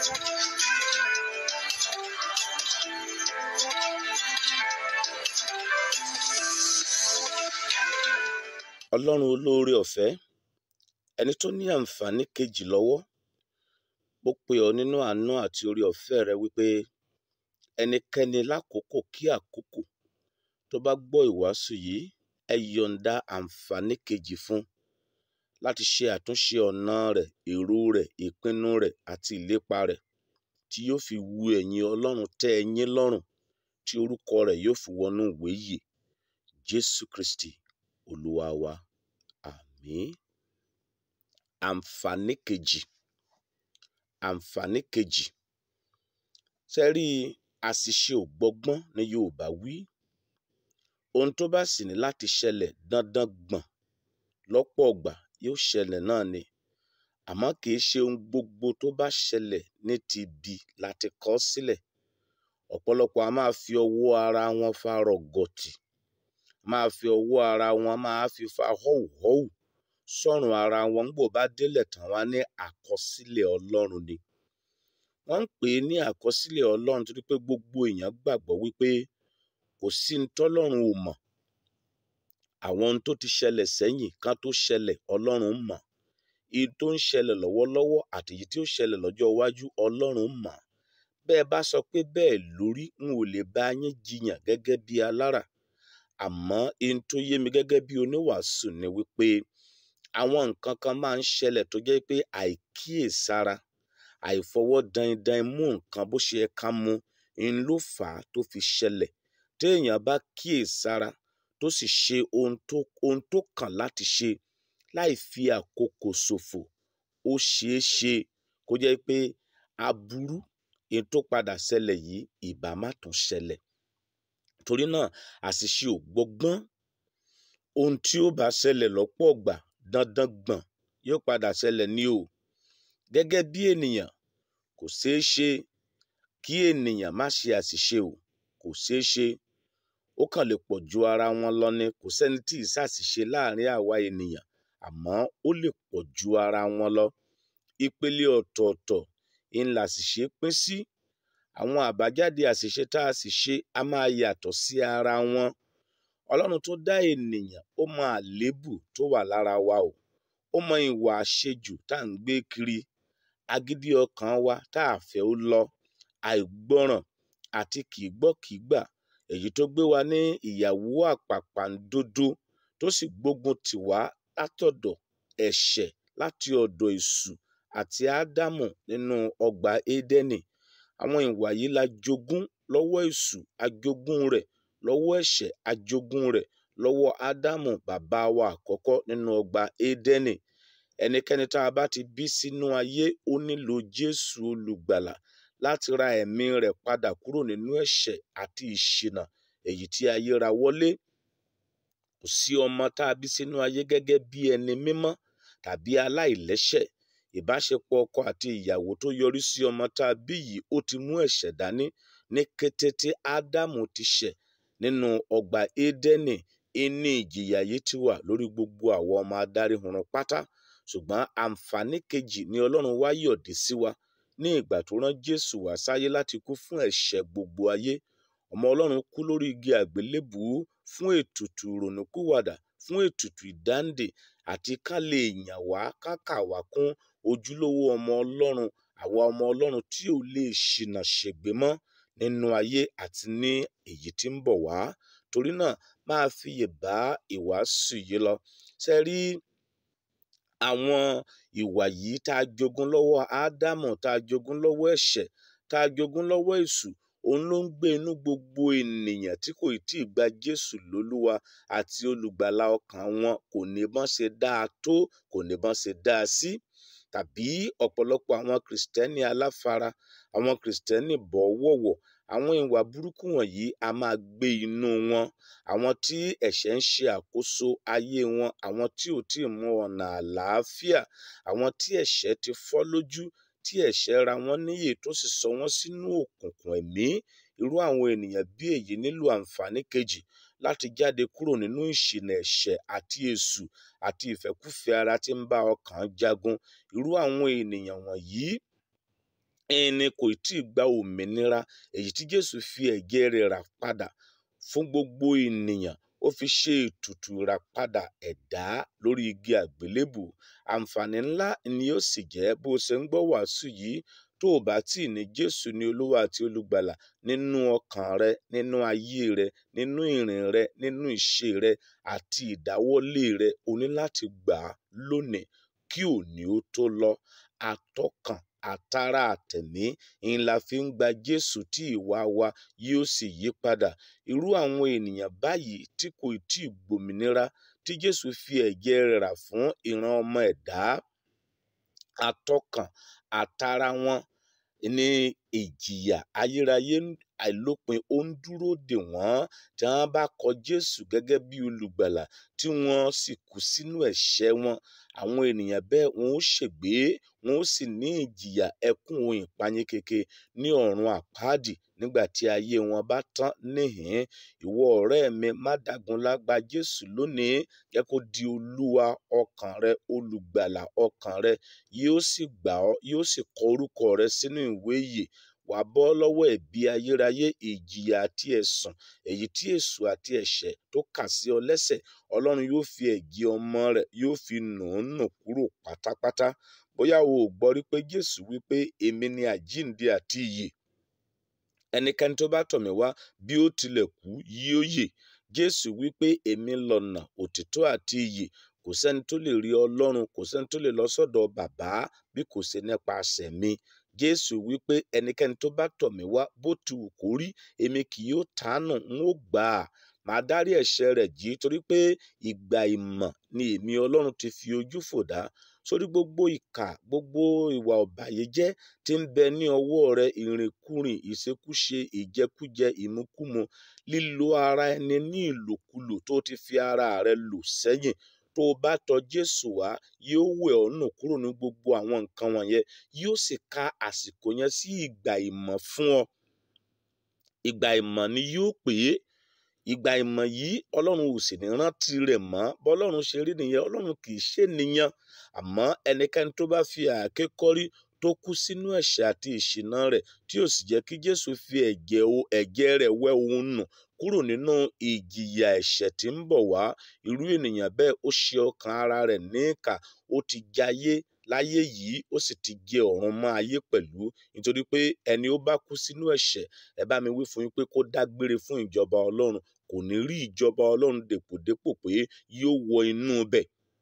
ọlọ́run olóore ọ̀fẹ́ ẹni tó ní àǹfààní kejì lọ́wọ́ ó pè ọ́ nínú àánú àti oore ọ̀fẹ́ rẹ wípé ẹnikẹ́ni lákòókò kí àkókò tó bá gbọ́ ìwàásù yìí ẹ yọ̀ǹda àǹfààní kejì fún láti ṣe àtúnṣe ọ̀nà rẹ̀ èrò rẹ̀ ìpinnu rẹ̀ àti ìlépa rẹ̀ tí yóò fi wu ẹ̀yìn ọlọ́run tẹ́ ẹ yín lọ́rùn tí orúkọ rẹ̀ yóò fi wọnú ìwé yìí jésù kristi olúwa wa àmín àǹfààní kejì àǹfààní kejì ṣe rí àṣìṣe ò gbọ́gbọ́n ní yorùbá wí ohun tó bá sì ní láti ṣẹlẹ̀ dandan gbọ̀n lọ́pọ̀ ọgbà yóò ṣẹlẹ̀ náà ni àmọ́ kì í ṣe ohun gbogbo tó bá ṣẹlẹ̀ ní ti ibi láti kọ sílẹ̀ ọ̀pọ̀lọpọ̀ a máa fi ọwọ́ ara wọn fa rọ̀gọ̀tì máa fi ọwọ́ ara wọn máa fi fa họ́wùhọ́wù sọ́run ara wọn ń gbò bá délẹ̀ tán wá ní àkọsílẹ̀ ọlọ́run ni wọ́n ń pè é ní àkọsílẹ̀ ọlọ́run torí pé gbogbo èèyàn gbàgbọ́ wípé kò sí ní tọ́lọ́run ò mọ̀ àwọn ohun tó ti ṣẹlẹ̀ sẹ́yìn kan tó ṣẹlẹ̀ ọlọ́run mọ̀ èyí tó ń ṣẹlẹ̀ lọ́wọ́lọ́wọ́ àti èyí tí ó ṣẹlẹ̀ lọ́jọ́ iwájú ọlọ́run mọ̀ bẹ́ẹ̀ bá sọ pé bẹ́ẹ̀ lórí n ò lè bá yín jiyàn gẹ́gẹ́ bí alára àmọ́ ohun tó yé mi gẹ́gẹ́ bí oníwàásù ni wípé àwọn nǹkan kan máa ń ṣẹlẹ̀ tó jẹ́ pé àìkíyèsára àìfọwọ́ dandan mú nǹkan bó ṣe yẹ ká mú ń ló fà á tó fi ṣẹlẹ̀ téèyàn bá kíyèsára tó sì ṣe ohun tó ohun tó kàn láti ṣe láì fi àkókò ṣòfò ó ṣeé ṣe kó jẹ́ pé aburú èyí tó padà ṣẹlẹ̀ yìí ìbá má tún ṣẹlẹ̀ torí náà àṣìṣe ò gbọ́gbọ́n ohun tí ó bá ṣẹlẹ̀ lọ́pọ̀ ọgbà dandan gbọ̀n yóò padà ṣẹlẹ̀ ní o gẹ́gẹ́ bí ènìyàn kò ṣeé ṣe kí ènìyàn má ṣe àṣìṣe o kò ṣeé ṣe ó kàn lè pọ̀ ju ara wọn lọ ni kò sẹ́ni tí ì ṣàṣìṣe láàrin àwa ènìyàn àmọ́ ó lè pọ̀ ju ara wọn lọ ìpele ọ̀tọ̀ọ̀tọ̀ ń làṣìṣe pín sí àwọn àbájáde àṣìṣe tá a sì ṣe a máa yàtọ̀ sí ara wọn ọlọ́run tó dá ènìyàn ó mọ àléébù tó wà lára wa o ó mọ ìwà àṣejù tá à ń gbé kiri agídí ọkàn wa tá a fẹ́ ó lọ àìgbọràn àti kì í gbọ́ kì í gbà èyí tó gbé wa ní ìyàwó àpàpàǹdodo tó sì gbógun tì wá látọ̀dọ̀ ẹ̀ṣẹ̀ láti ọ̀dọ̀ èṣù àti ádámù nínú ọgbà édẹ́nì àwọn ìwà yìí la jogún lọ́wọ́ èṣù ajogún rẹ̀ lọ́wọ́ ẹ̀ṣẹ̀ ajogún rẹ̀ lọ́wọ́ ádámù bàbá wa àkọ́kọ́ nínú ọgbà édẹ́nì ẹnikẹ́ni tá a bá ti bí sínú ayé ó nílò jésù olùgbàlà láti ra ẹ̀mí rẹ̀ padà kúrò nínú ẹ̀ṣẹ̀ àti ìṣìnà èyí tí ayé ra wọlé kò sí ọmọ tá a bí sínú ayé gẹ́gẹ́ bí ẹni mímọ́ tàbí aláìlẹ́ṣẹ̀ ìbáṣepọ̀ ọkọ àti ìyàwó tó yọrí sí ọmọ tá a bí yìí ó ti mú ẹ̀ṣẹ̀ dání ní kété tí ádámù ti ṣẹ̀ nínú ọgbà édẹ́nì ìní ìjìyà yìí ti wà lórí gbogbo àwọn ọmọ adarí hurun pátá ṣùgbọ́n àǹfààní kejì ni ọlọ́run wá yọ̀dí sí wa ní ìgbà tó rán jésù wá sáyé láti kú fún ẹ̀ṣẹ̀ gbogbo ayé ọmọ ọlọ́run kú lórí igi àgbélébùú fún ètùtù ìrònúkúwàdà fún ètùtù ìdáǹdè àti ká lè yàn wá kákà wá kún ojúlówó ọmọ ọlọ́run àwa ọmọ ọlọ́run tí ò lè ṣìnà ṣègbé mọ́ nínú ayé àti ní èyí tí ń bọ̀ wá torí náà máa fiyè bá ìwàásù yìí lọ ṣe rí àwọn ìwà yìí tá a jogún lọ́wọ́ ádámù tá a jogún lọ́wọ́ ẹ̀ṣẹ̀ tá a jogún lọ́wọ́ èṣù òun ló ń gbé inú gbogbo ènìyàn tí kò tí ì gba jésù lólúwa àti olùgbàlà ọkàn wọn kò ní bọ́n ṣe dáa tó kò ní bọ́n ṣe dáa sí tàbí ọ̀pọ̀lọpọ̀ àwọn kìrìsìtẹ́nì aláfara àwọn kìrìsìtẹ́nì bọ̀wọ̀wọ̀ àwọn ìwà burúkú wọ̀nyí a máa gbé inú wọn àwọn tí ẹ̀ṣẹ̀ ń ṣe àkóso ayé wọn àwọn tí ò tí ì mú ọ̀nà àlàáfíà àwọn tí ẹ̀ṣẹ̀ ti fọ́ lójú tí ẹ̀ṣẹ̀ ra wọ́n níyè tó sì sọ wọ́n sínú òkùnkùn ẹ̀mí irú àwọn ènìyàn bí èyí nílò àǹfààní kejì láti jáde kúrò nínú ìṣìnà ẹ̀ṣẹ̀ àti èṣù àti ìfẹ́kúfẹ̀ẹ́ ara tí ń bá ọkàn jagun irú àwọn ènìyàn wọ̀nyí ẹni kò tí ì gba òmìnira èyí tí jésù fi ẹ̀jẹ̀ rẹ̀ rà padà fún gbogbo ènìyàn ó fi ṣe ètùtù ìràpadà ẹ̀dá lórí igi àgbélébù àǹfààní ńlá ni ó sì jẹ́ bó o ṣe ń gbọ́ wàásù yìí tó o bá tí ì ní jésù ní olúwa àti olùgbàlà nínú ọkàn rẹ nínú ayé rẹ nínú ìrìn rẹ nínú ìṣe rẹ àti ìdáwọ́lé rẹ o ní láti gbà á lónìí kí òní ó tó lọ àtọkàn àtara àtẹ̀mí ń la fi ń gba jésù tí ìwà wa yóò sì yí padà irú àwọn ènìyàn báyìí tí kò tí ì gbòmìnira tí jésù fi ẹ̀jẹ̀ rẹ̀ rà fún ìran ọmọ ẹ̀dá àtọkàn àtara wọn ní ìjìyà ayérayé àìlópin ó ń dúró dè wọ́n tí wọ́n bá kọ jésù gẹ́gẹ́ bí olùgbàlà tí wọ́n sì kú sínú ẹ̀ṣẹ̀ wọn àwọn ènìyàn bẹ́ẹ̀ wọn ó ṣègbé wọn ó sì ní ìjìyà ẹkún ohun ìpayín keke ní ọ̀run àpáàdì nígbà tí ayé wọn bá tán níhìn ìwọ ọ̀rẹ́ mi má dagunlá gba jésù lónìí jẹ́ kó di olúwa ọkàn rẹ olùgbàlà ọkàn rẹ yóò sì gbà ọ́ yóò sì kọ orúkọ rẹ sínú ìwé ìyè wàá bọ́ lọ́wọ́ ẹ̀bi ayérayé ìjìyà àti ẹ̀sùn èyí tí èṣù àti ẹ̀ṣẹ̀ tó kà sí ọ lẹ́sẹ̀ ọlọ́run yóò fi ẹ̀jẹ̀ ọmọ rẹ̀ yóò fi nù ún nù kúrò pátápátá bóyá o ò gbọ́ rí pé jésù wípé èmi ni àjíǹde àti ìyè ẹnikẹ́ni tó bá tọ̀ mí wá bí ó tilẹ̀ kú yóò yè jésù wípé èmi lọ̀nà òtítọ́ àti ìyè kò sẹ́ni tó lè rí ọlọ́run kò sẹ́ni tó lè lọ sọ́dọ̀ bàbá bí kò ṣe nípasẹ̀ mi jésù wípé ẹnikẹ́ni tó bá tọ̀ mí wá bó ti wù kó rí èmi kì yóò tánù n ó gbà á màá dárí ẹ̀ṣẹ̀ rẹ̀ jì torí pé ìgbà ìmọ̀ ni èmi ọlọ́run ti fi ojú fò dá sórí gbogbo ìkà gbogbo ìwà ọ̀bàyéjẹ́ tí ń bẹ ní ọwọ́ rẹ ìrìnkúrìn ìṣekúṣe ìjẹkújẹ ìmukúmu lílo ara ẹni ní ìlòkulò tó ti fi ara rẹ lò sẹ́yìn tó o bá tọ̀ jésù wá yóò wẹ̀ ọ́ nù kúrò ní gbogbo àwọn nǹkan wọ̀nyẹn yóò sì ka àsìkò yẹn sí ìgbà ìmọ̀ fún ọ ìgbà ìmọ̀ ni yóò pè é ìgbà ìmọ̀ yìí ọlọ́run ò sì ní rántí rẹ̀ mọ́ bọ́lọ́run ṣe rí nìyẹn ọlọ́run kì í ṣe nìyẹn àmọ́ ẹnikẹ́ni tó bá fi àáké kọ́rí tó kú sínú ẹ̀ṣẹ̀ àti ìṣìnà rẹ̀ tí ò sì jẹ́ kí jésù fi ẹ̀jẹ̀ ẹ̀jẹ̀ rẹ̀ wẹ̀ òun nù kúrò nínú ìjìyà ẹ̀ṣẹ̀ tí ń bọ̀ wá irú ènìyàn bẹ́ẹ̀ ó ṣe ọkàn ara rẹ̀ ní ìkà ó ti jayé láyé yìí ó sì ti jẹ ọ̀run mọ́ ayé pẹ̀lú nítorí pé ẹni ó bá kú sínú ẹ̀ṣẹ̀ ẹ bá mi wí fún yín pé kó dágbére fún ìjọba ọlọ́run kò ní rí ìjọba ọlọ́run dèpòdépò pé yóò wọ inú bẹ̀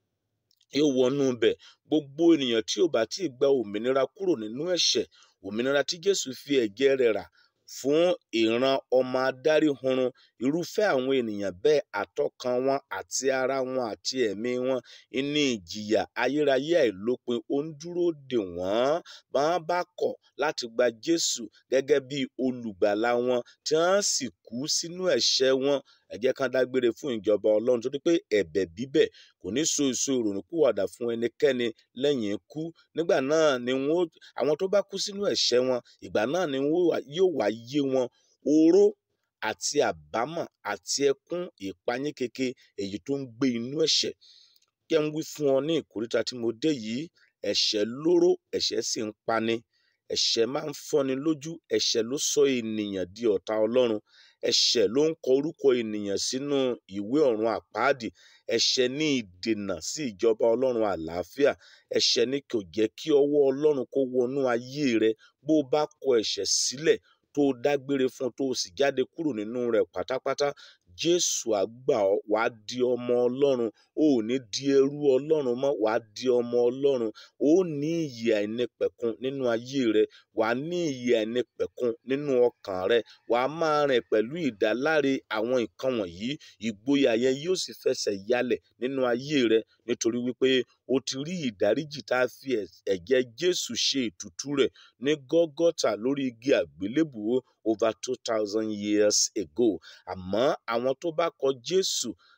yóò wọnú bẹ̀ gbogbo ènìyàn tí ò bá tí ì gba òmìnira kúrò nínú ẹ̀ṣẹ̀ òmìnira tí jésù fi ẹ̀jẹ̀ rẹ̀ rà fún ìran ọmọ adarí hunrun irúfẹ́ àwọn ènìyàn bẹ́ẹ̀ àtọkàn wọn àti ara wọn àti ẹ̀mí wọn ní ìjìyà ayérayé àìlópin ó ń dúró dè wọ́n bá wọn bá kọ̀ láti gba jésù gẹ́gẹ́ bí olùgbàlà wọn tí wọ́n sì kú sínú ẹ̀ṣẹ̀ wọn ẹ jẹ́ ká dágbére fún ìjọba ọlọ́run torí pé ẹ̀bẹ̀ bíbẹ̀ kò ní so èso ìrònúpìwàdà fún ẹnikẹ́ni lẹ́yìn ikú nígbà náà ni wọ́n àwọn tó bá kú sínú ẹ̀ṣẹ̀ wọn ìgbà náà ni wọ́n yóò wá yé wọn oró àti àbámọ̀ àti ẹkún ìpayín keke èyí tó ń gbé inú ẹ̀ṣẹ̀ kí n wí fún ọ ní ìkóríta tí mo dé yìí ẹ̀ṣẹ̀ lóró ẹ̀ṣẹ̀ sì ń pani ẹ̀ṣẹ̀ máa ń fọ́ni lójú ẹ̀ṣẹ̀ ló sọ ènìyàn di ọ̀tá ọlọ́run ẹ̀ṣẹ̀ ló ń kọ orúkọ ènìyàn sínú ìwé ọ̀run àpáàdì ẹ̀ṣẹ̀ ní ìdènà sí ìjọba ọlọ́run àlàáfíà ẹ̀ṣẹ̀ ní kò jẹ́ kí ọwọ́ ọlọ́run kó wọnú ayé rẹ bó o bá kọ ẹ̀ṣẹ̀ sílẹ̀ tó o dágbére fún tó o sì jáde kúrò nínú rẹ̀ pátápátá jésù àgbà ọ wàá di ọmọ ọlọ́run o ò ní di ẹrú ọlọ́run mọ́ wàá di ọmọ ọlọ́run o ò ní ìyè àìnípẹ̀kun nínú ayé rẹ wàá ní ìyè àìnípẹ̀kun nínú ọkàn rẹ wàá máa rìn pẹ̀lú ìdáláre àwọn nǹkan wọ̀nyí ìgboyà yẹn yóò sì fẹsẹ̀ yálẹ̀ nínú ayé rẹ nítorí wípé o ti rí ìdáríjì tá a fi ẹ̀jẹ̀ jésù ṣe ètùtù rẹ̀ ní gọ́gọ́tà lórí igi àgbélébùú over two thousand years ago àmọ́ àwọn tó bá kọ jésù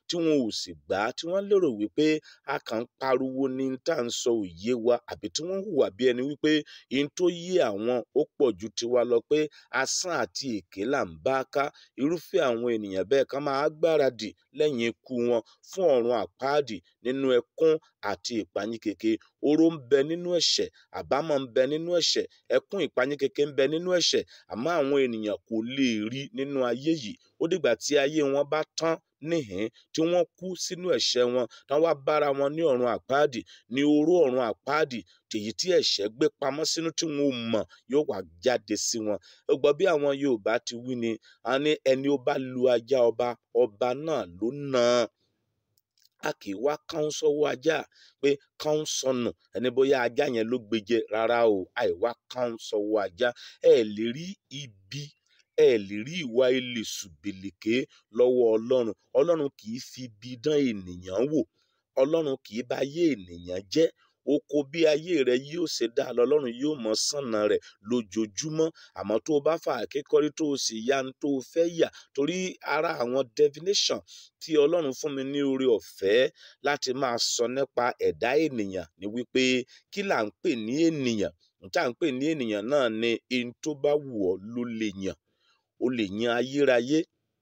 tí wọn ò sì gbà á tí wọ́n lérò wípé a kàn ń pariwo ní tá à ń sọ òye wa àbí tí wọ́n hùwà bí ẹni wípé ihun tó yé àwọn ó pọ̀ ju tiwa lọ pé asán àti èké là ń bá ká irúfẹ́ àwọn ènìyàn bẹ́ẹ̀ kan máa gbáradì lẹ́yìn ikú wọn fún ọ̀run àpáàdì nínú ẹkún àti ìpayínkeke oró ń bẹ nínú ẹ̀ṣẹ̀ àbámọ̀ ń bẹ nínú ẹ̀ṣẹ̀ ẹkún ìpayínkeke ń bẹ nínú ẹ̀ṣẹ̀ àmọ́ àwọn ènìyàn kò lè rí nínú ayé yìí ó dìgbà tí ayé wọn bá tán níhìn tí wọ́n kú sínú ẹ̀ṣẹ̀ wọn tán wá bára wọn ní ọ̀run àpáàdì ní oró ọ̀run àpáàdì tèyí tí ẹ̀ṣẹ̀ gbé pamọ́ sínú tí wọn ò mọ̀ yóò wá jáde sí wọn ó gbọ́ bí àwọn Yorùbá ti wí ni a ní ẹni ó bá lu ajá ọba ọba náà ló nà án a kì í wá káún sọ́wọ́ ajá pé káún sọnù ẹni bóyá ajá yẹn ló gbèjẹ rárá o àìwá káún sọ́wọ́ ajá ẹ lè rí ibi ẹ lè rí ìwà ilé ṣùbìlìkè lọ́wọ́ Ọlọ́run Ọlọ́run kì í fi ibi dán ènìyàn wò Ọlọ́run kì í bá ayé ènìyàn jẹ́ oko bí ayé rẹ yóò ṣe dá lọ́lọ́run yóò mọ sànà rẹ lójoojúmọ́ àmọ́ tó o bá fà kékọrí tó o sì ya ní tó o fẹ́ yà torí ara àwọn definition tí Ọlọ́run fún mi ní oore ọ̀fẹ́ láti máa sọ nípa ẹ̀dá ènìyàn ni wípé kí là ń pè ní ènìyàn níta ń pè ní ènìyàn náà ni ihun tó bá wù ọ́ ló lè yàn o lè yan ayérayé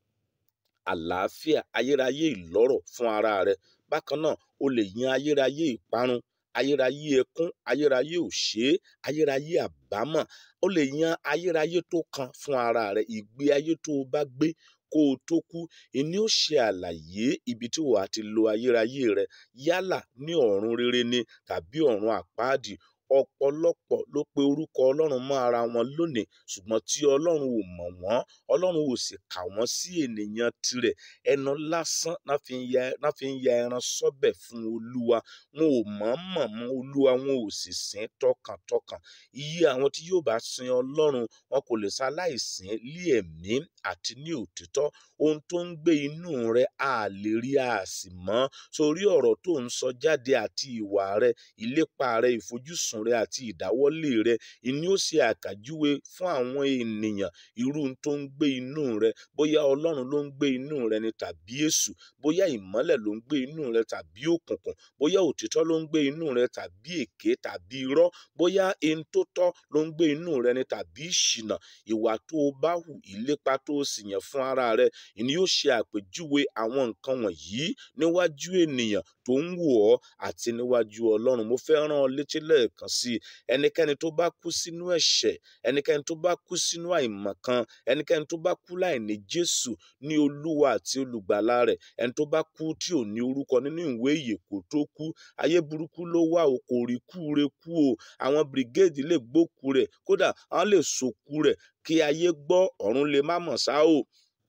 àlàáfíà ayérayé ìlọ́rọ̀ fún ara rẹ bákan náà o lè yan ayérayé ìparun ayérayé ẹkún ayérayé òṣè ayérayé àbámọ̀ o lè yan ayérayé tó kan fún ara rẹ ìgbé ayé tó o bá gbé kó o tó kú ìní ó ṣe àlàyé ibi tí wàá ti lo ayérayé rẹ yálà ní ọ̀run rere ni tàbí ọ̀run àpáàdì ọ̀pọ̀lọpọ̀ ló pe orúkọ ọlọ́run mọ́ ara wọn lónìí ṣùgbọ́n tí ọlọ́run ò mọ̀ wọ́n ọlọ́run ò sì kà wọ́n sí ènìyàn tirẹ̀ ẹnu lásán náà fi ń ya náà fi ń ya ẹran sọ́bẹ̀ fún olúwa wọn ò mọ̀ mọ̀ mọ́ olúwa wọn ò sì sìn tọkàntọkàn iye àwọn tí yóò bá sin ọlọ́run wọn kò lè ṣaláìsìn lé ẹ̀mí àti ní òtítọ́ ohun tó ń gbé inú rẹ a lè rí a sì mọ̀ sórí ọ̀rọ̀ tó ń sọ jáde àti ìwà rẹ ìlépa rẹ ìfojúsùn rẹ àti ìdáwọ́lé rẹ ìní ó ṣe àkàjúwe fún àwọn ènìyàn irú tó ń gbé inú rẹ bóyá ọlọ́run ló ń gbé inú rẹ ni tàbí èṣù bóyá ìmọ́lẹ̀ ló ń gbé inú rẹ tàbí òkùnkùn bóyá òtítọ́ ló ń gbé inú rẹ tàbí èké tàbí irọ́ bóyá ẹni tó tọ́ ló ń gbé inú rẹ ni tàbí ìṣìnà ìwà tó o bá hù ìlépa tó o sì yàn fún ara rẹ ìní yóò ṣe àpèjúwe àwọn nǹkan wọ̀nyí níwájú ènìyàn tó ń wò ọ́ àti níwájú ọlọ́run mo fẹ́ rán ọ létí lẹ́ẹ̀kan sí i ẹnikẹ́ni tó bá kú sínú ẹ̀ṣẹ̀ ẹnikẹ́ni tó bá kú sínú àìmọ̀kan ẹnikẹ́ni tó bá kú láìní jésù ní olúwa àti olùgbàlà rẹ̀ ẹni tó bá kú tí ò ní orúkọ nínú ìwé ìyè kó tó kú ayé burúkú ló wà o kò rí kú re kú o àwọn brigade lè gbókú rẹ̀ kódà àwọn lè sòkú rẹ̀ kí ayé gbọ́ ọ̀run lè má mọ̀ ṣá o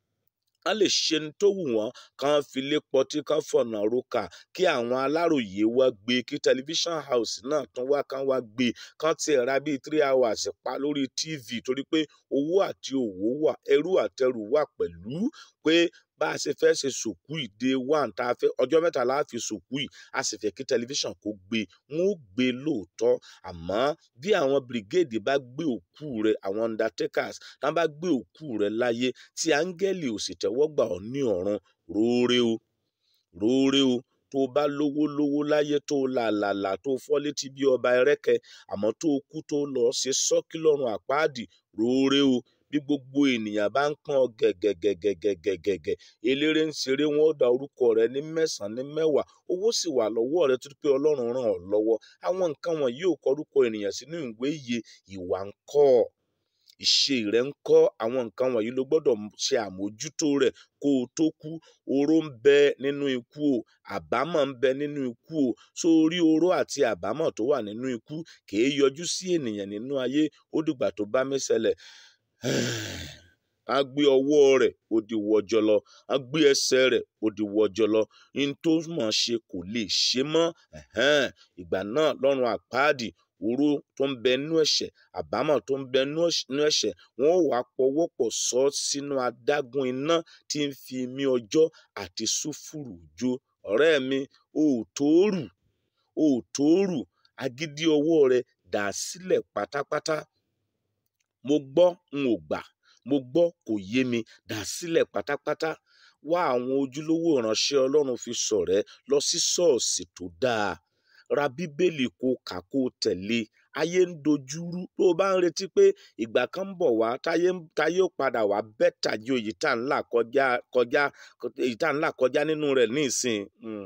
wọ́n lè ṣe ní tó wù wọ́n kàn fi lé pọtí kàn fọ̀nà roka kí àwọn aláròyé wá gbé kí tẹlifíṣàn house náà tún wá kàn wá gbé kàn tiẹ̀ ra bíi three hours pa lórí tv torí pé owó àti òwò wà ẹrú àtẹrù wà pẹ̀lú pé bá a ṣe fẹ́ ṣe sòkú ìdè one tá a fẹ́ ọjọ́ mẹ́ta la fi sòkú yìí a sì fẹ́ kí tẹlifíṣàn kó gbé wọn ó gbé lóòótọ́ àmọ́ bí àwọn brigade bá gbé òkú rẹ àwọn undertakers tá bá gbé òkú rẹ láyé tí áńgẹ́lì ò sì tẹ́wọ́ gbà ọ́ ní ọ̀run róore o róore o tó bá lówó lówó láyé tó làlàlà tó fọ́ létí bí ọba ẹrẹ́kẹ àmọ́ tó kú tó lọ ṣe sọ́kí lọ́run àpáàdì róore o bí gbogbo ènìyàn bá ń pọ́n gẹ̀gẹ̀gẹ̀gẹ̀gẹ̀gẹ̀ eléré ń ṣeré wọn ó da orúkọ rẹ ní mẹ́sàn-án ní mẹ́wàá owó sì wà lọ́wọ́ rẹ tó pé ọlọ́run ràn ọ́ lọ́wọ́ àwọn nǹkan wọ̀nyí ò kọ orúkọ ènìyàn sínú ìwé iye ìwà ń kọ́ ọ ìṣe rẹ ń kọ́ àwọn nǹkan wọ̀nyí ló gbọ́dọ̀ ṣe àmójútó rẹ̀ kó o tó kú oró ń bẹ nínú ikú o àbámọ̀ ń bẹ nínú ikú o sórí oró àti àbámọ̀ tó wà nínú ikú kìí yọjú sí ènìyàn nínú ayé ó dìgbà tó bá mí ṣẹlẹ̀ a gbé ọwọ́ rẹ̀ ó di wọjọlọ a gbé ẹsẹ̀ rẹ̀ ó di wọjọlọ n tó mọ̀ ṣe kò lè ṣe mọ́ ìgbà náà lọ́run àpáàdì oró tó ń bẹ nínú ẹ̀ṣẹ̀ àbámọ̀ tó ń bẹ nínú ẹ̀ṣẹ̀ wọn ò wá pọwọ́pọ̀ sọ sínú adágún iná tí ń fi mí ọjọ́ àti sùfùrù jó ọ̀rẹ́ mi ò tóórù ò tóórù agídí ọwọ́ rẹ̀ dà sílẹ̀ pátápátá mo gbọ́ n ò gbà mo gbọ́ kò yé mi dà sílẹ̀ pátápátá wá àwọn ojúlówó ìránṣẹ́ ọlọ́run fi ṣọ̀rẹ́ lọ sí ṣọ́ọ̀ṣì tó dáa ra bíbélì kó kà kó tẹ̀lé ayé ń dojúrú tó o bá ń retí pé ìgbà kan ń bọ̀ wá táyé táyé ó padà wá bẹ́tà ju èyí tá ń là kọjá kọjá èyí tá ń là kọjá nínú rẹ̀ ní ìsìn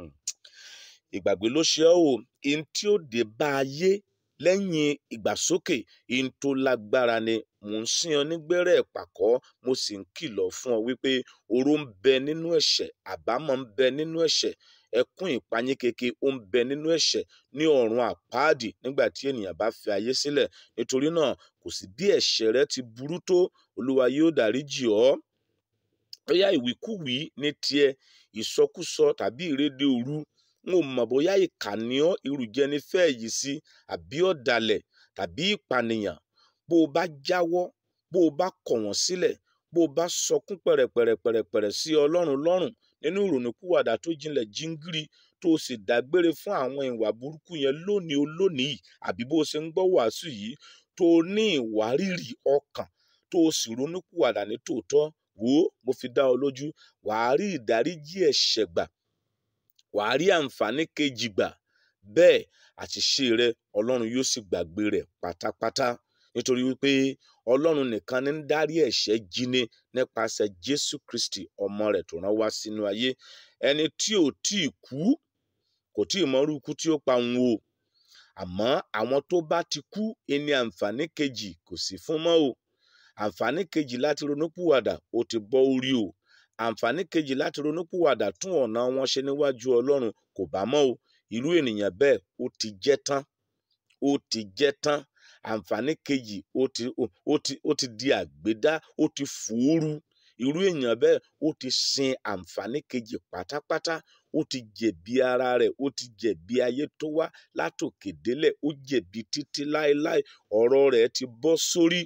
ìgbàgbé ló ṣe ọ́ o ihun tí ó dé bá ayé lẹ́yìn ìgbàsókè ihun tó lágbára ni mò ń sìn ọ nígbẹ́rẹ́ ìpàkọ́ mo sì ń kìlọ̀ fún ọ wípé oró ń bẹ nínú ẹ̀ṣẹ̀ àbámọ̀ ń bẹ nínú ẹ̀ṣẹ̀ ẹkún ìpayín keke ó ń bẹ nínú ẹ̀ṣẹ̀ ní ọ̀run àpáàdì nígbà tí ènìyàn bá fi ayé sílẹ̀ nítorí náà kò sí bí ẹ̀ṣẹ̀ rẹ ti burú tó olúwa yóò dáríjì ọ́ bóyá ìwíkúwìí ní tiẹ̀ ìsọkúsọ tàbí ìrédè òru n ò mọ̀ bóyá ìkànnì ọ́ irùjẹni fẹ́ yìí sí àbí ọ̀dàlẹ̀ tàbí ìpànìyàn bó o bá jáwọ́ bó o bá kọ̀ wọ́n sílẹ̀ bó o bá sọkún pẹ̀rẹ̀pẹ̀rẹ̀pẹ̀rẹ̀ sí ọlọ́run lọ́rùn nínú ìrònúkúwàdà tó jinlẹ̀ jíngírí tó o sì dágbére fún àwọn ìwà burúkú yẹn lónìí o lónìí àbí bó o ṣe ń gbọ́ wàásù yìí tó o ní ìwárìrì ọkàn tó o sì ronúkúwàdà ní tòótọ́ wò ó mo fi dá ọ lójú wàá rí ìdáríjì ẹ̀ṣẹ̀ gbà wàá rí àǹfààní kejì gbà bẹ́ẹ̀ àṣìṣe rẹ ọlọ́run yóò sì gbàgbé rẹ̀ pátápátá nítorí wípé ọlọ́run nìkan ní ń dárí ẹ̀ṣẹ̀ jíne nípasẹ̀ jésù kristi ọmọ rẹ̀ tó rán wá sínú ayé ẹni tí ò tí ì kú kò tí ì mọrú ikú tí ó pa òun o àmọ́ àwọn tó bá ti kú ẹni àǹfààní kejì kò sí fún mọ́ o àǹfààní kejì láti ronúpìwàdà ó ti bọ́ orí o àǹfààní kejì láti ronúpìwàdà tún ọ̀nà wọn ṣe níwájú ọlọ́run kò bá mọ́ o irú ènìyàn bẹ́ẹ̀ ó ti jẹ́ tán ó ti jẹ́ tán àǹfààní kejì ó ti ó ti ó ti di àgbédá ó ti fòóru irú èèyàn bẹ́ẹ̀ ó ti sin àǹfààní kejì pátápátá ó ti jẹ̀bi ara rẹ̀ ó ti jẹ̀bi ayé tó wá látòkè délẹ̀ ó jẹ̀bi títí láéláé ọ̀rọ̀ rẹ̀ ti bọ́ sórí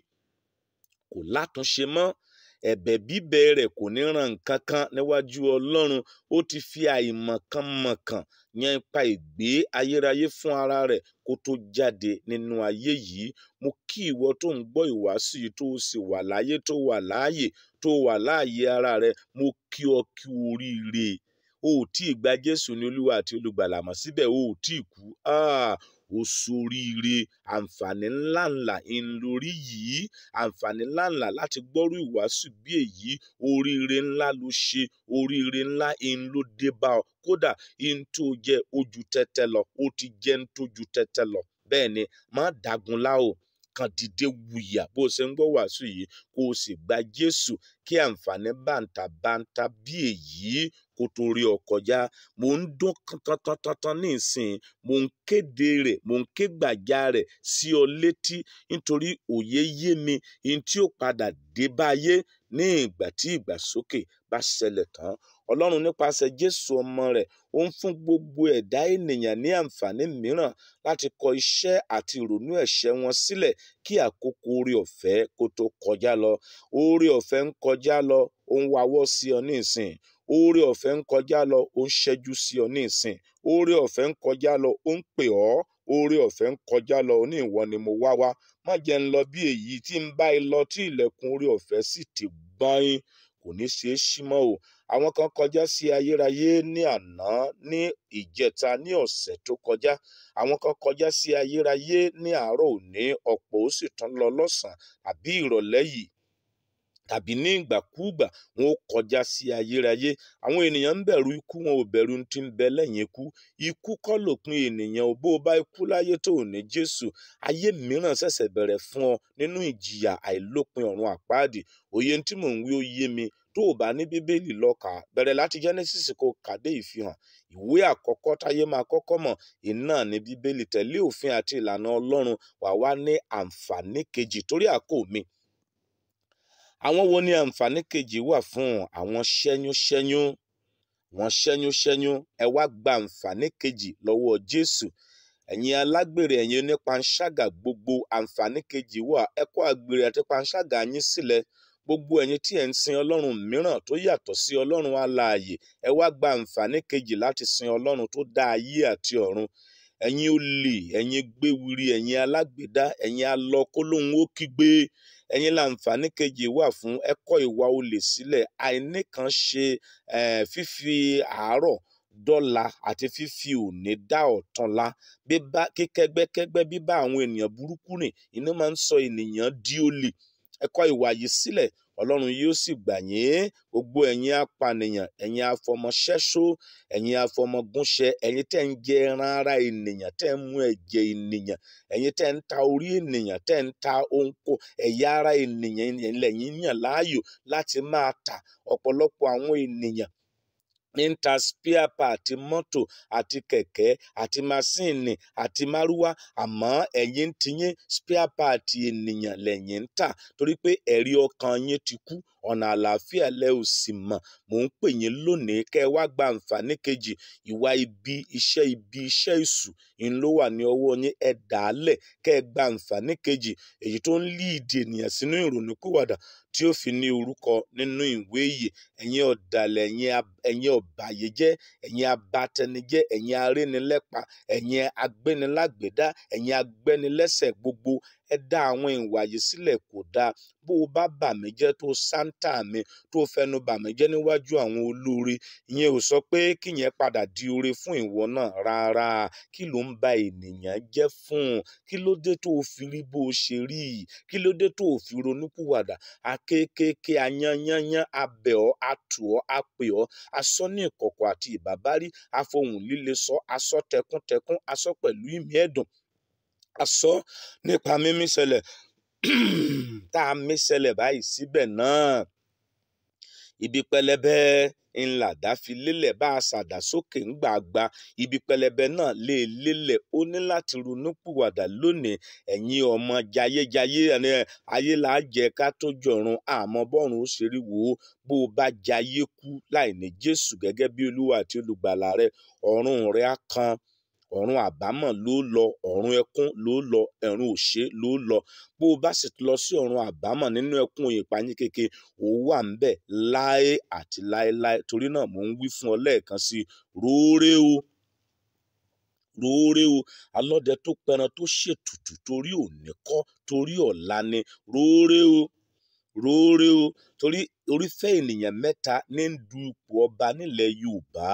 kò látúnṣe mọ́ ẹ̀bẹ̀ bíbẹ̀ rẹ̀ kò ní ràn nǹkan kan níwájú ọlọ́run ó ti fi àìmọ̀kànmọ̀kàn yan ipa ìgbé ayérayé fún ara rẹ̀ kó tó jáde nínú ayé yìí mo kí ìwọ tó ń gbọ́ ìwàásù yìí tó sì wà láyé tó wà láàyè tó wà láàyè ara rẹ̀ mo kí ọ kí oríire o ò tí ì gba jésù ní olúwa àti olùgbàlà mọ́ síbẹ̀ o ò tí ì kú ó soríire àǹfààní ńláńlá ńlórí yìí àǹfààní ńláńlá láti gbọ́rú ìwàásù bí èyí oríire ńlá ló ṣe oríire ńlá ń ló dé bá ọ kódà ń tó jẹ ojú tẹ́tẹ́ lọ ó ti jẹ́ ń tójú tẹ́tẹ́ lọ bẹ́ẹ̀ ni má dagun lá o kàn dìde wùyà bó o ṣe ń gbọ́ wàásù yìí kó o sì gba jésù kí àǹfààní bàǹtàbàǹtà bí èyí kó tó rí ọ kọjá mò ń dún tantantantan ní ìsìn mò ń kéde rẹ̀ mò ń ké gbàjà rẹ̀ sí ọ létí nítorí òye yé mi ní tí ó padà dé báyé ní ìgbà tí ìgbàsókè bá ṣẹlẹ̀ tán ọlọ́run nípasẹ̀ jésù ọmọ rẹ̀ ó ń fún gbogbo ẹ̀dá ènìyàn ní àǹfààní mìíràn láti kọ iṣẹ́ àti ìrònú ẹ̀ṣẹ̀ wọn sílẹ̀ kí àkókò oore ọ̀fẹ́ kó tó kọjá lọ oore ọ̀fẹ́ ń kọjá lọ ó ń wawọ́ sí ọ ní ìsìn oore ọ̀fẹ́ ń kọjá lọ ó ń ṣẹ́jú sí ọ ní ìsìn oore ọ̀fẹ́ ń kọjá lọ ó ń pè ọ́ oore ọ̀fẹ́ ń kọjá lọ ní ìwọ ni mo wá wá má jẹ́ ń lọ bí èyí tí ń bá ẹ lọ tí ilẹ̀kùn oore ọ̀fẹ́ sì ti gbọ́n kò ní ṣeé ṣí mọ́ o àwọn kan kọjá sí ayérayé ní àná ní ìjẹta ní ọ̀sẹ̀ tó kọjá àwọn kan kọjá sí ayérayé ní àárọ̀ òní ọ̀pọ̀ ó sì tún lọ lọ́sàn-án àbí ìrọ̀lẹ́ yìí tàbí ní ìgbàkúùgbà wọn ó kọjá sí ayérayé àwọn ènìyàn ń bẹ̀rù ikú wọn ò bẹ̀rù tí ń bẹ lẹ́yìn ikú ikú kọ́ lòpin ènìyàn ò bó o bá ikú láyé tó ò ní jésù ayé mìíràn ṣẹ̀ṣẹ̀ bẹ̀rẹ̀ fún ọ nínú ìjìyà àìlópin ọ̀run àpáàdì òye tí mò ń wí ó yé mi tó o bá ní bíbélì lọ́ka bẹ̀rẹ̀ láti genesis kó kàdé ìfihàn ìwé àkọ́kọ́ táyé máa kọ́kọ́ mọ̀ iná ní bíbélì tẹ̀lé òfin àti ìlànà ọlọ́run wà wá ní àǹfààní kejì torí àkó mi àwọn wo ni àǹfààní kejì wà fún àwọn ṣẹ́yúnṣẹ́yún wọn ṣẹ́yúnṣẹ́yún ẹ wá gba àǹfààní kejì lọ́wọ́ jésù ẹ̀yin alágbèrè ẹ̀yin onípanṣágà gbogbo àǹfààní kejì wà ẹ kó àgbèrè àti panṣágà yín sílẹ̀ gbogbo ẹ̀yin tí ẹ̀ ń sin ọlọ́run mìíràn tó yàtọ̀ sí ọlọ́run alààyè ẹ wá gba àǹfààní kejì láti sin ọlọ́run tó dá ayé àti ọ̀run ẹ̀yin olè ẹ̀yin gbéwiri ẹ̀yin alágbèdá ẹ̀yin alọ kólóhùn ó kígbe ẹ̀yin láǹfààní kejì wà fún ẹ kọ̀ ìwà olè sílẹ̀ àìníkan ṣe eh, fífi àárọ̀ dọ́là àti fífi òní dá ọ̀túnla bíbá kíkẹ́gbẹ́kẹ́gbẹ́ bíbá àwọn ènìyàn burúkú rìn inú máa ń sọ ènìyàn di olè ẹ kọ̀ ìwà yìí sílẹ̀ ọlọ́run yóò sì gbà yín gbogbo ẹ̀yin apànìyàn ẹ̀yin afọmọṣẹ́ṣó ẹ̀yin afọmọgúnṣẹ ẹ̀yin tẹ́ ń jẹ ẹran ara ènìyàn tẹ́ ń mú ẹ̀jẹ̀ ènìyàn ẹ̀yin tẹ́ ń ta orí ènìyàn tẹ́ ń ta ohunkó ẹ̀yà ara ènìyàn lẹ́yìn yàn láàyò láti máa tà ọ̀pọ̀lọpọ̀ àwọn ènìyàn ní ń ta spare part mọ́tò àti kẹ̀kẹ́ àti masíìnì àti márúwá àmọ́ ẹ̀yin ti yín spare part ènìyàn lẹ́yìn ń tà torí pé ẹ̀rí ọkàn yín ti kú ọ̀nà àlàáfíà lẹ ò sì mọ̀ mò ń pè yín lónìí kẹ́ ẹ wá gba àǹfààní kejì ìwà ibi iṣẹ́ ibi iṣẹ́ ìṣù ń ló wà ní ọwọ́ yín ẹ dà á lẹ̀ kẹ́ ẹ gba àǹfààní kejì èyí tó ń líìdì ènìyàn sínú ìrònúkúwàdà tí ó fi ní orúkọ nínú ìwé ìyè ẹ̀yin ọ̀dàlẹ̀ ẹ̀yin ọ̀bàyéjẹ́ ẹ̀yin abatẹnijẹ́ ẹ̀yin arénilẹ́pa ẹ̀yin agbénilágbèdá ẹ̀yin agbẹ́nilẹ́sẹ̀ gbogbo ẹ dá àwọn ìwà yìí sílẹ̀ kò dáa bó o bá bà mí jẹ́ tó sáńtà mi tó fẹnu bà mí jẹ́ níwájú àwọn olóore ìyẹn ò sọ pé kíyẹn padà di oore fún ìwọ náà rárá kí ló ń ba ènìyàn jẹ́ fún un kí ló dé tó o fi rí bó o ṣe rí yìí kí ló dé tó o fi ronúkúwàdà akékèké ayányányán abẹ̀ ọ́ atù ọ́ apè ọ́ asọ́ ní ìkọ̀kọ̀ àti ìbábárí afohùn líle sọ asọ́ tẹkúntẹkún asọ́ pẹ̀lú ìmí ẹ̀dùn asọ nípa mímí ṣẹlẹ̀ tá a mí ṣẹlẹ̀ báyìí síbẹ̀ náà ibi pẹlẹbẹ ńlá dáfi lélẹ̀ bá a ṣàdá sókè ńgbà gba ibi pẹlẹbẹ náà lè lélẹ̀ ó ní láti ronúpìwàdà lónìí ẹ̀yin ọmọ jayéjayé ẹni ayé là á jẹ ká tó jọ̀run àmọ́ bọ́run ó ṣe rí wò ó bó o bá jayé kú láì ní Jésù gẹ́gẹ́ bí Olúwa àti olùgbàlà rẹ ọ̀run rẹ á kan ọ̀run àbámọ̀ ló lọ ọ̀run ẹkún ló lọ ẹ̀rùn òṣè ló lọ bó o bá sì lọ sí ọ̀run àbámọ̀ nínú ẹkún ìpayín kéke ó wà ń bẹ̀ láé àti láéláé torí náà mò ń wí fún ọ lẹ́ẹ̀kan sí i róóré o róóré o alọ́dẹ tó pẹran tó ṣètùtù torí òní kọ́ torí ọ̀la ni róóré o róóré o torí orífẹ́ ènìyàn mẹ́ta ní ń du ipò ọba nílẹ̀ Yorùbá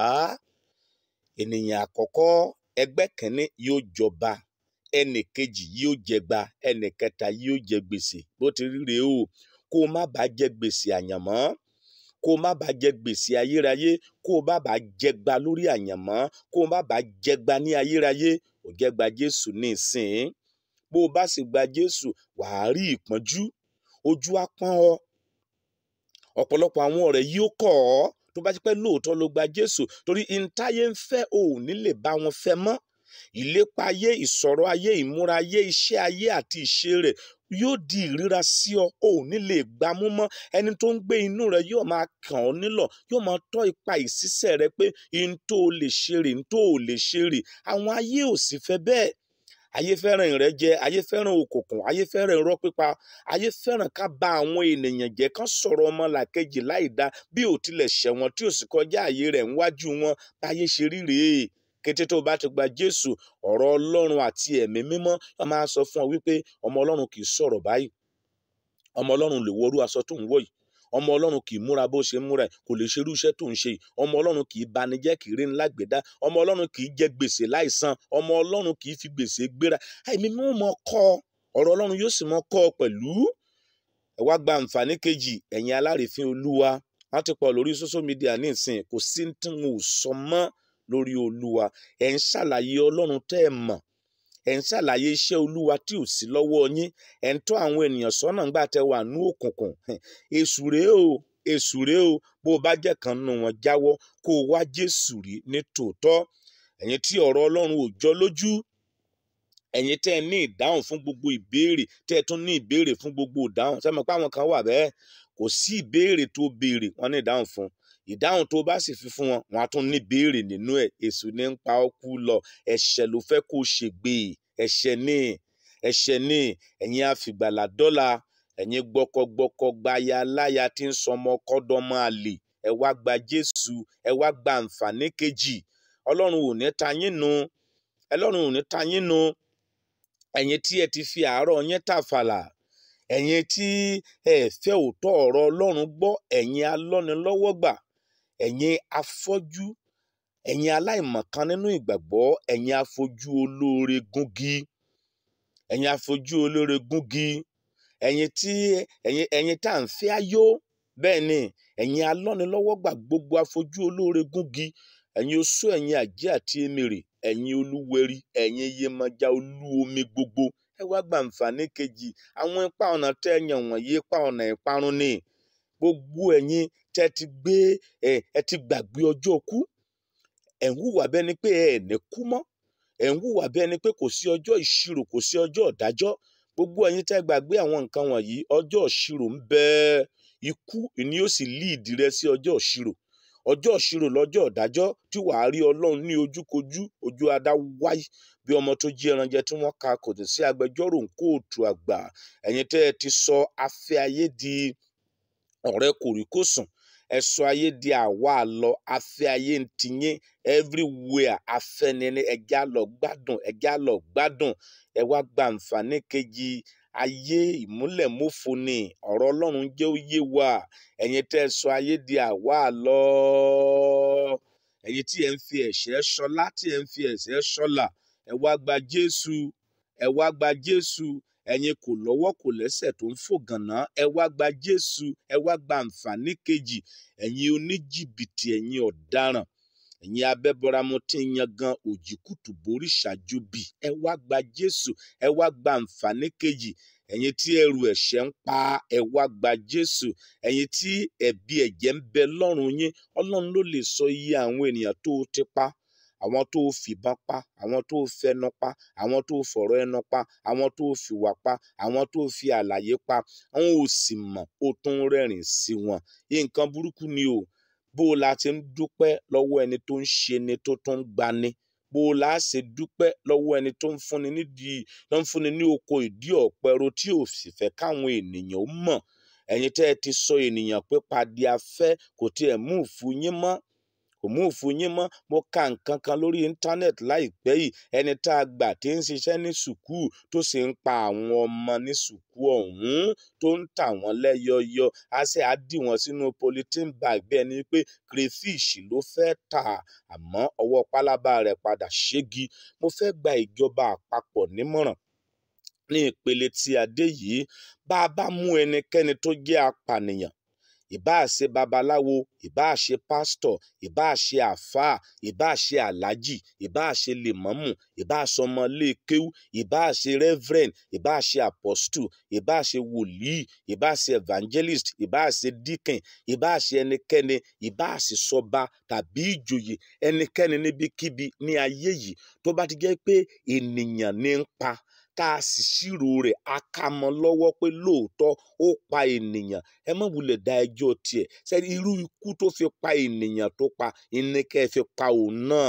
ènìyàn àkọ́kọ́ ẹgbẹ́ kìíní yóò jọba ẹnì kejì yóò jẹgba ẹnì kẹta yóò jẹ gbèsè bó ti rí rèé o kó o má bàa jẹ gbèsè àyànmọ́ kó o má bàa jẹ gbèsè ayérayé kó o má bàa jẹgba lórí àyànmọ́ kó o má bàa jẹgba ní ayérayé ò jẹgba Jésù ní ìsìn bó o bá sì gba Jésù wàá rí ìpọ́njú ojú á pọ́n ọ ọ̀pọ̀lọpọ̀ àwọn ọ̀rẹ́ yóò kọ̀ ọ́ tó bá ti pẹ́ lóòótọ́ ló gba Jésù torí ìntayé ń fẹ́ ò ní lè bá wọn fẹ́ mọ́ ìlépa ayé ìsọ̀rọ̀ ayé ìmúra ayé iṣẹ́ ayé àti ìṣe rẹ̀ yóò di ìríra sí ọ ò ní lè gbámú mọ́ ẹni tó ń gbé inú rẹ yóò máa kàn ọ́ nílọ̀ yóò máa tọ́ ipa ìṣiṣẹ́ rẹ pé n tó o lè ṣe rè n tó o lè ṣe rè àwọn ayé ò sì fẹ́ bẹ́ẹ̀ ayé fẹ́ràn ìrẹ́jẹ ayé fẹ́ràn òkùnkùn ayé fẹ́ràn irọ́ pípa ayé fẹ́ràn ká bà àwọn ènìyàn jẹ́ kán sọ̀rọ̀ ọmọ làkejì láì dá bí ò tilẹ̀ ṣẹ̀ wọ́n tí ò sì kọjá àyè rẹ̀ níwájú wọn báyé ṣe rí rèé kété tó bá ti gba Jésù ọ̀rọ̀ Ọlọ́run àti ẹ̀mí mímọ́ wọ́n máa sọ fún ọ wípé ọmọ Ọlọ́run kì í sọ̀rọ̀ báyìí ọmọ Ọlọ́run lè wọrú aṣọ tó ń wọ̀ yìí ọmọ ọlọ́run kì í múra bó ṣe ń múra ẹ̀ kò lè ṣerú iṣẹ́ tó ń ṣe yìí ọmọ ọlọ́run kì í banijẹ́ kì í rí ńlá gbẹ̀dá ọmọ ọlọ́run kì í jẹ gbèsè láìsan ọmọ ọlọ́run kì í fi gbèsè gbéra àìmí mú mọ kọ́ ọ̀rọ̀ ọlọ́run yóò sì mọ kọ́ ọ pẹ̀lú ẹ wá gba àǹfààní kejì ẹ̀yin alárìífín olúwa wọ́n ti pọ̀ lórí social media ní ìsìn kò sí tí wọn ò sọ mọ́ lórí olúwa ẹ̀ ń ṣàlàyé ọlọ́run tẹ́ ẹ mọ̀ ẹ̀ ń ṣàlàyé iṣẹ́ olúwa tí ò sí lọ́wọ́ yín ẹ̀ ń tọ́ àwọn ènìyàn sọ́nà ńgbà tẹ́ wà ní òkùnkùn èṣù rèé o èṣù rèé o bó o bá jẹ́ kan nù wọ́n jáwọ́ kó o wá jésù rí ní tòótọ́ ẹ̀yin tí ọ̀rọ̀ ọlọ́run ò jọ lójú ẹ̀yin tẹ́ ẹ ní ìdáhùn fún gbogbo ìbéèrè tẹ́ ẹ tún ní ìbéèrè fún gbogbo ìdáhùn sẹ́mi pé àwọn kan wà bẹ́ẹ̀ kò sí ìbéèrè tó béèrè wọ́n ní ìdáhùn fún ìdáhùn tó bá sì fi fún wọn wọn á tún ní béèrè nínú ẹ̀ èṣù ní ń pa ọ́ kú lọ ẹ̀ṣẹ̀ ló fẹ́ kó ṣègbè ẹ̀ṣẹ̀ ní ẹ̀ṣẹ̀ ní ẹ̀yin àfìgbàlà dọ́là ẹ̀yin gbọkọgbọkọ gbaya láya tí ń sọmọ kọ́dọ́mọ àlè ẹ wá gba Jésù ẹ wá gba àǹfààní kejì Ọlọ́run ò ní ta yín nu ẹlọ́run ò ní ta yín nu ẹ̀yin tí ẹ ti fi àárọ̀ yín tàfàlà ẹ̀yin tí ẹ fẹ́ òótọ́ ọ̀rọ̀ ọlọ́run gbọ́ ẹ̀yin alọ́nilọ́wọ́gbà ẹ̀yin afọ́jú ẹ̀yin aláìmọ̀kan nínú ìgbàgbọ́ ẹ̀yin afojú olóore gúngi ẹ̀yin afojú olóore gúngi ẹ̀yin tí ẹ̀yin ẹ̀yin tá à ń fẹ́ ayọ̀ bẹ́ẹ̀ ni ẹ̀yin alọ́nilọ́wọ́gbà gbogbo afojú olóore gúngi ẹ̀yin oṣó ẹ̀yin àjẹ́ àti emèrè ẹ̀yin olúwẹ̀rí ẹ̀yin iyemọja olú omi gbogbo ẹ wá gba àǹfààní kejì àwọn ipa ọ̀nà tẹ́ ẹ yàn wọ̀nyí ipa ọ̀nà ìparun ni gbogbo ẹ̀yin tẹ́ ti gbé ẹ ẹ ti gbàgbé ọjọ́ kú ẹ̀ ń hùwà bẹ́ẹ̀ ni pé ẹ ní kú mọ́ ẹ̀ ń hùwà bẹ́ẹ̀ ni pé kò sí ọjọ́ ìṣirò kò sí ọjọ́ ìdájọ́ gbogbo ẹ̀yin tẹ́ gbàgbé àwọn nǹkan wọ̀nyí ọjọ́ ìṣirò ń bẹ ikú ni yóò sì líìdì rẹ sí ọjọ́ ìṣirò ọjọ́ ìṣirò lọ́jọ́ ìdájọ́ tí wàá rí ọlọ́run ní ojúkojú ojú adá wáyé bí ọmọ tó jí ẹran jẹ tí wọ́n ka kò sí agbẹjọ́rò ń kóòtù àgbà ẹ̀yin tẹ́ ẹ ti sọ afẹ́ ayé di ọ̀rẹ́ kòríkòsùn ẹ sọ ayé di àwa àlọ afẹ́ ayé ń tiyín everywhere afẹ́nini ẹjá lọ gbádùn ẹjá lọ gbádùn ẹ wá gba àǹfààní kejì ayé ìmúlẹ̀mófo ni ọ̀rọ̀ ọlọ́run jẹ́ ó yé wa ẹ̀yin tẹ́ ẹ sọ ayé di àwa àlọ ẹ̀yin tí ẹ ń fi ẹ̀ṣẹ̀ ṣọlá tí ẹ ń fi ẹ̀ṣẹ̀ ṣọlà ẹ wá gba jésù ẹ wá gba jésù ẹ̀yin kò lọ́wọ́ kò lẹ́sẹ̀ tó ń fò gànà ẹ wá gba jésù ẹ wá gba àǹfààní kejì ẹ̀yin oníjìbìtì ẹ̀yin ọ̀daràn ẹ̀yin abẹ́bọramọ tí ń yan gan òjìkùtù borí ṣáájú bì ẹ wá gba jésù ẹ wá gba àǹfààní kejì ẹ̀yin tí ẹrù ẹ̀ṣẹ̀ ń pa ẹ wá gba jésù ẹ̀yin tí ẹ̀bi ẹ̀jẹ̀ ń bẹ lọ́rùn yín ọlọ́run ló lè sọ iye àwọn ènìyàn tó o ti pa àwọn tó o fìbọn pa àwọn tó o fẹnu pa àwọn tó o fọ̀rọ̀ ẹnu pa àwọn tó o fìwà pa àwọn tó o fi àlàyé pa àwọn ò sì mọ̀ ó tún rẹ́rìn sí wọn nǹkan burúkú ni o bó o la ti ń dúpẹ́ lọ́wọ́ ẹni tó ń ṣe ni tó tún ń gbani bó o la ṣe dúpẹ́ lọ́wọ́ ẹni tó ń fúnni nídìí tó ń fúnni ní oko ìdí ọ̀pẹ̀rọ tí ò sì fẹ́ káwọn ènìyàn ó mọ̀ ẹ̀yin tẹ́ ẹ ti sọ ènìyàn pé padì afẹ́ kò tiẹ̀ mú ìfun yín mọ́ kò mú òfin yín mọ́ mo ka nǹkan kan lórí íńtánẹ́ẹ̀tì láìpẹ́ yìí ẹni tá a gbà tí ń ṣiṣẹ́ ní sùkúù tó sì ń pa àwọn ọmọ ní sùkúù ọ̀hún tó ń tà wọ́n lẹ́yọyọ á sì á dì wọ́n sínú polythene bag bí ẹni pé crayfish ló fẹ́ tà àmọ́ ọwọ́ pálábá rẹ̀ padà ṣégi mo fẹ́ gba ìjọba àpapọ̀ nímọ̀ràn ní ìpele tí a dé yìí bá a bá mú ẹnikẹ́ni tó jẹ́ apànìyàn ìbáà ṣe babaláwo ìbáà ṣe pásítọ̀ ìbáà ṣe àáfàá ìbáà ṣe aláàjì ìbáà ṣe lèmọ́mù ìbáà ṣe ọmọlékéwú ìbáà ṣe reverend ìbáà ṣe apostle ìbáà ṣe wòlíì ìbáà ṣe evangelist ìbáà ṣe deacon ìbáà ṣe ẹnikẹ́ni ìbáà ṣe sọba tàbí ìjòyè ẹnikẹ́ni níbikíbi ní ayé yìí tó bá ti jẹ́ pé ènìyàn ní ń pa tá a sì ṣírò rẹ̀ a ká mọ́ lọ́wọ́ pé lóòótọ́ ó pa ènìyàn ẹ má wulẹ̀ da ẹjọ́ tiẹ̀ sẹ́ni irú ikú tó fi pa ènìyàn tó pa ìníkẹ́ fi pa òun náà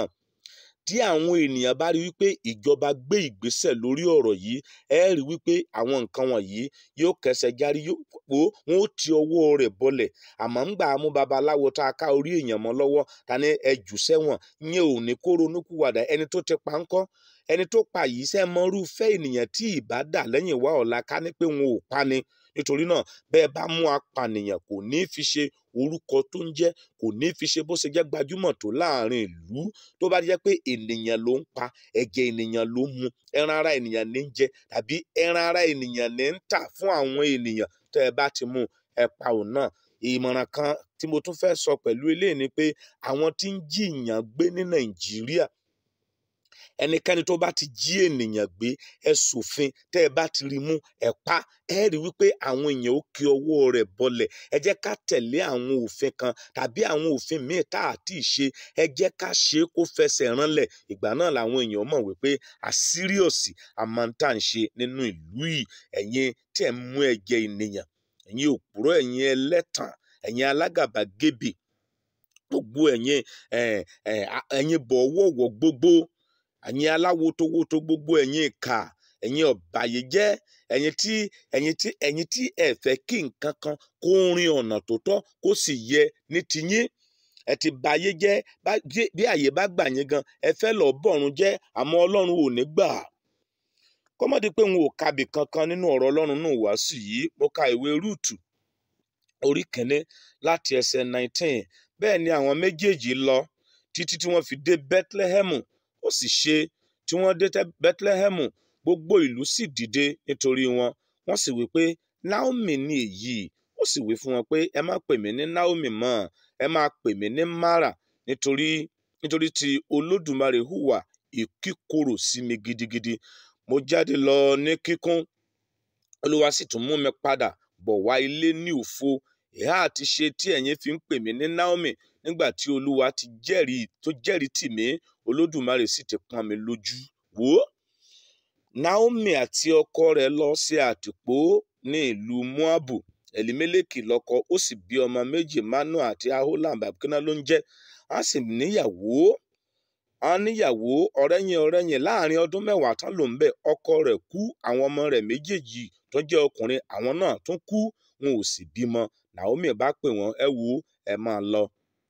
tí àwọn ènìyàn bá rí wípé ìjọba gbé ìgbésẹ̀ lórí ọ̀rọ̀ yìí ẹ rí wípé àwọn nǹkan wọ̀nyí yóò kẹsẹ̀ járí yóò wọn ó ti ọwọ́ rẹ̀ bọlẹ̀ àmọ́ ń gbà mú babaláwo tá a ká orí èèyàn mọ́ lọ́wọ́ ta ni ẹ jù sẹ́wọ̀n ìyẹn ò ní kó ronúkúwàdà ẹni tó ti pa ńkọ́ ẹni tó pa yìí sẹ́ mọ́rúfẹ́ ènìyàn tí ìbá dà lẹ́yìn wá ọ̀la ká ní pé wọn ò pa ni nítorí náà bẹ́ẹ̀ bá mú apànìyàn kò ní fi ṣe orúkọ tó ń jẹ́ kò ní fi ṣe bó ṣe jẹ́ gbajúmọ̀ tó láàrin ìlú tó bá jẹ́ pé ènìyàn ló ń pa ẹ̀jẹ̀ ènìyàn ló ń mu ẹran ara ènìyàn ní ń jẹ tàbí ẹran ara ènìyàn ní ń tà fún àwọn ènìyàn tẹ́ ẹ bá ti mú ẹ pa òun náà ìmọ̀ràn kan tí mo tún fẹ́ sọ pẹ̀lú eléyìí ni pé àwọn tí ń jí ìyàn gbé ní Nàìjíríà ẹnikẹ́ni tó bá ti jí ènìyàn gbé ẹ ṣòfin tẹ́ ẹ bá ti rí mú ẹ pa ẹ rí wípé àwọn èèyàn ó kí ọwọ́ rẹ̀ bọlẹ̀ ẹ jẹ́ ká tẹ̀lé àwọn òfin kan tàbí àwọn òfin míì tá a ti ṣe ẹ jẹ́ ká ṣe é kó fẹsẹ̀ ránlẹ̀ ìgbà náà làwọn èèyàn mọ̀ wípé àsíríọ̀sì àmọ́ntà ń ṣe nínú ìlú yìí ẹ̀yin tí ẹ̀ ń mú ẹ̀jẹ̀ ènìyàn ẹ̀yin òpùrọ̀ ẹ̀yin ẹlẹ́tàn ẹ̀yin alágàbàgebè gbogbo ẹ̀yin ẹ̀yin bọ̀wọ̀wọ̀ gbogbo ẹ̀yin aláwotowoto gbogbo ẹ̀yin ìkà ẹ̀yin ọ̀bàyéjẹ́ ẹ̀yin tí ẹ̀yin tí ẹ̀yin tí ẹ fẹ́ kí nǹkan kan kó rin ọ̀nà tó tọ́ kó sì yẹ ní tiyín ẹ ti ba ayé jẹ́ bí àyè bá gbà yín gan ẹ fẹ́ lọ bọ̀run jẹ́ àmọ́ ọlọ́run ò ní gbà kọ́mọ́dé pé n ò kabì kankan nínú ọ̀rọ̀ ọlọ́run náà wàásù yìí mo ka ìwé rúùtù orí kẹ́ni láti ẹsẹ̀ 19 bẹ́ẹ̀ ni àwọn méjèèjì lọ títí tí wọ́n fi dé bethlehemu ó sì ṣe tí wọ́n dé bethlehemu gbogbo ìlú sì dìde nítorí wọn wọ́n sì wí pé naomi ni èyí ó sì wí fún wọn pé ẹ má pè mí ní naomi mọ́ ẹ máa pè mí ní mara nítorí nítorí tí olódùmarè hùwà ìkíkorò sí mi gidigidi mo jáde lọ ní kíkún olúwa sì tún mú mi padà bọ̀ wá ilé ní òfo ìhà àti ṣe tí ẹ̀yin fi ń pè mí ní naomi nígbà tí olúwa ti jẹ́rìí tó jẹ́rìí tì mí olódùmarè sì ti pọ́n mi lójú wò ó naomi àti ọkọ rẹ̀ lọ sí àtìpó ní ìlú moabu elimeleki lọ́kọ ó sì bí ọmọ méjì manu àti aholam abikina ló ń jẹ́ a sì níyàwó a níyàwó ọ̀rẹ́yìn ọ̀rẹ́yìn láàrin ọdún mẹ́wàá tán ló ń bẹ ọkọ rẹ̀ kú àwọn ọmọ rẹ̀ méjèèjì tó jẹ́ ọkùnrin àwọn náà tún kú wọn ò sì bímọ naomi bá pè wọ́n ẹ wò ẹ máa lọ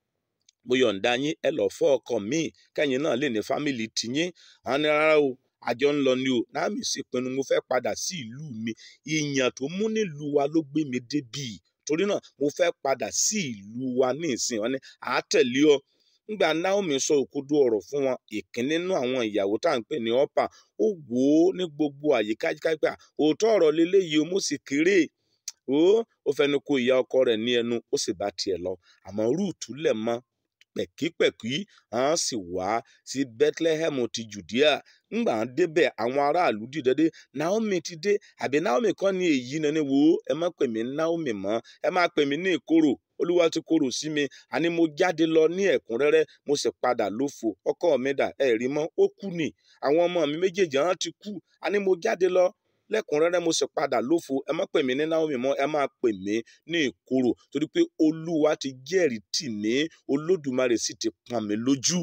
mo yọ̀ǹda yín ẹ lọ fọ́ ọkọ míì kẹ́yìn náà lè ní fámìlì tiyín àwọn ní rárá o àjọ ń lọ ni o náàmì sì pinnu mo fẹ́ padà sí ìlú mi ìyàn tó mú nílùú wa ló gbé mi débì torí náà mo fẹ́ padà sí ìlú wa ní ìsìn wọn ni àátẹ̀lé ọ nígbà Naomi sọ òkodo ọ̀rọ̀ fún wọn ìkíní nínú àwọn ìyàwó tá à ń pè ní ọ̀pà ó wò ó ní gbogbo àyíká kápẹ́ òótọ́ ọ̀rọ̀ leléyìí o mo sì kéré ó ó fẹnu kò ìyá ọkọ rẹ̀ ní ẹnu ó sì bá tiẹ̀ lọ àmọ́ rúùtù lẹ̀ mọ́ pẹ̀kípẹ̀kí àwọn sì wá sí Bethlehem ti Judea ńgbà ń débẹ̀ àwọn aráàlú dìde dé Naomi ti dé àbí Naomi kọ́ ni èyí nani wo ẹ má pè mí Naomi mọ́ ẹ má pè mí ní ìkorò olúwa ti korò sí mi àní mo jáde lọ ní ẹ̀kúnrẹ́rẹ́ mo sì padà lófo ọkọ mi dà ẹ rí mọ́ ó kú ni àwọn ọmọ mi méjèèjì àwọn ti kú àní mo jáde lọ lẹ́kùnrẹ́rẹ́ mo sì padà lófo ẹ má pè mí ní Naomi mọ́ ẹ má pè mí ní ìkorò torí pé olúwa ti jẹ́rìí tì mí olódùmarè sì ti pọ́n mi lójú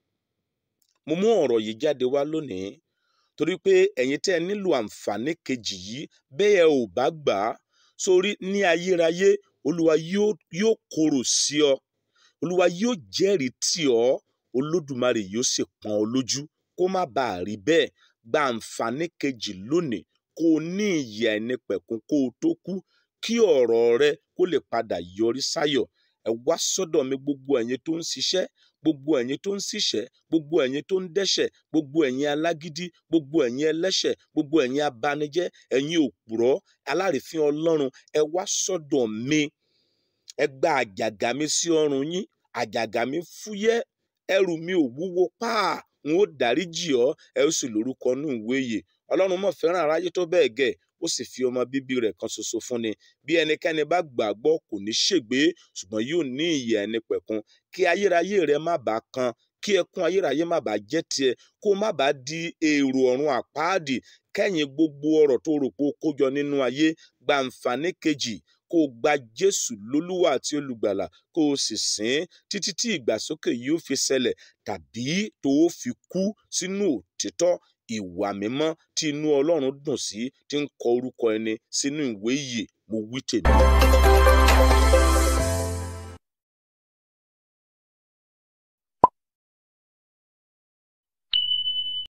mo mú ọ̀rọ̀ yìí jáde wá lónìí torí pé ẹ̀yin tẹ́ ẹ nílò àǹfààní kejì yìí bẹ́ẹ̀ ò bá gbà á sórí ní ayérayé olúwa yóò korò sí ọ olúwa yóò jẹ́rìí tì ọ́ olódùmarè yóò sì pọ́n ọ lójú kó má bàa rí bẹ́ẹ̀ gba àǹfààní kejì lónìí kó o ní ìyè àìnípẹ̀kun kó o tó kú kí ọ̀rọ̀ rẹ kó lè padà yọrí sáyọ̀ ẹ wá sọ́dọ̀ mi gbogbo ẹ̀yin tó ń ṣiṣẹ́ gbogbo ẹ̀yin tó ń ṣiṣẹ́ gbogbo ẹ̀yin tó ń dẹ́ṣẹ̀ gbogbo ẹ̀yin alágídí gbogbo ẹ̀yin ẹlẹ́ṣẹ̀ gbogbo ẹ̀yin abanijẹ́ ẹ̀yin òpùrọ́ alárìífín ọlọ́run ẹ wá sọ́dọ̀ mi ẹ gba àjàgà mi sí ọrùn yín àjàgà mi fúyẹ́ ẹrù mi ò wúwo páà n ó dáríjì ọ́ ẹ ó sì lórúkọ nù ìwé yìí ọlọ́run mọ̀ fẹ́ràn aráyé tó bẹ́ẹ̀ gẹ̀ ó sì fi ọmọ bíbí rẹ̀ kan ṣoṣo fún ni bí ẹnikẹ́ni bá gbàgbọ́ kò ní ṣègbé ṣùgbọ́n yóò ní ìyè ẹni pẹ̀kun kí ayérayé rẹ má bàa kan kí ẹkún ayérayé má bàa jẹ́ tiẹ̀ kó má bàa di èrò ọ̀run àpáàdì kẹ́yìn gbogbo ọ̀rọ̀ tó rò pé ó kójọ nínú ayé gbàǹfààní kejì kó o gba jésù lólúwa àti olùgbàlà kó o sì sìn títí tí ìgbàsókè yóò fi ṣẹlẹ̀ tàbí tó o fi kú sínú òtítọ́ ìwà mímọ́ tí inú ọlọ́run dùn sí tí ń kọ orúkọ ẹni sínú ìwé ìyè mo wí tèmi.